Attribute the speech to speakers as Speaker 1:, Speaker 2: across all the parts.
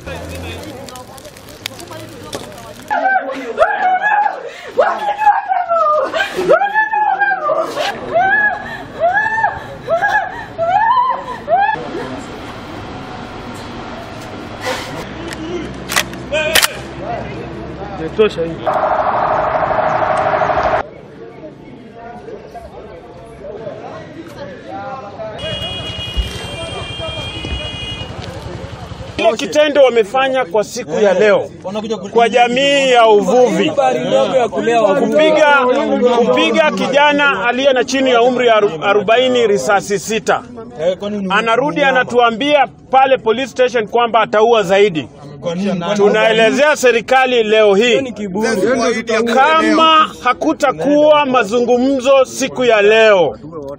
Speaker 1: Imetosha hii.
Speaker 2: Kile kitendo wamefanya kwa siku ya leo kwa jamii ya uvuvi, kupiga kupiga kijana aliye na chini ya umri ya aru- arobaini risasi sita. Anarudi anatuambia pale police station kwamba ataua zaidi. Tunaelezea serikali leo hii kama hakutakuwa mazungumzo siku ya leo,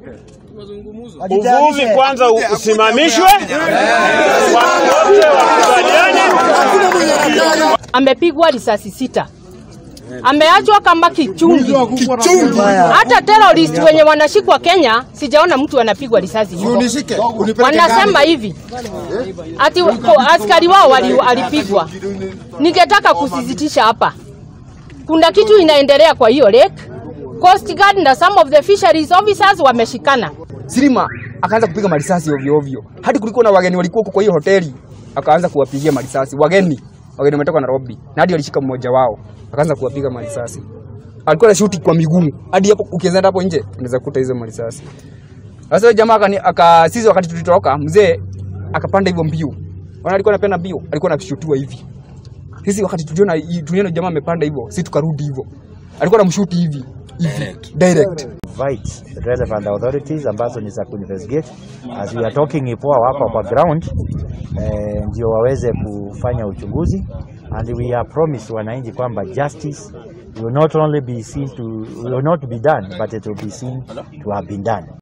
Speaker 2: uvuvi kwanza u- usimamishwe, watu wote wakubaliane.
Speaker 3: amepigwa risasi sita, ameachwa kama kichungi. Hata terrorist wenye wanashikwa Kenya, sijaona mtu anapigwa risasi hivyo. Wanasema hivi ati ko- askari wao wali- walipigwa. Ningetaka kusisitisha hapa, kuna kitu inaendelea kwa hiyo lake. Coast Guard na some of the fisheries officers wameshikana.
Speaker 4: Silima akaanza kupiga marisasi ovyo ovyo, hadi kulikuwa na wageni walikuwa huko kwa hiyo hoteli, akaanza kuwapigia marisasi wageni. Wageni wametoka Nairobi na hadi walishika mmoja wao, akaanza kuwapiga marisasi. Alikuwa na shuti kwa miguu, hadi hapo ukienda hapo nje unaweza kukuta hizo marisasi. Sasa yule jamaa akani aka sisi wakati tulitoroka, mzee akapanda hivyo mbio. Wana alikuwa anapenda mbio, alikuwa anashutiwa hivi. Sisi wakati tuliona tuliona jamaa amepanda hivyo, sisi tukarudi hivyo. Alikuwa anamshuti hivi hivi direct.
Speaker 5: invite the relevant authorities ambazo ni za kuinvestigate as we are talking IPOA wako kwa ground eh, ndio waweze kufanya uchunguzi and we are promised wananchi kwamba justice will not only be seen to will not be done but it will be seen to have been done.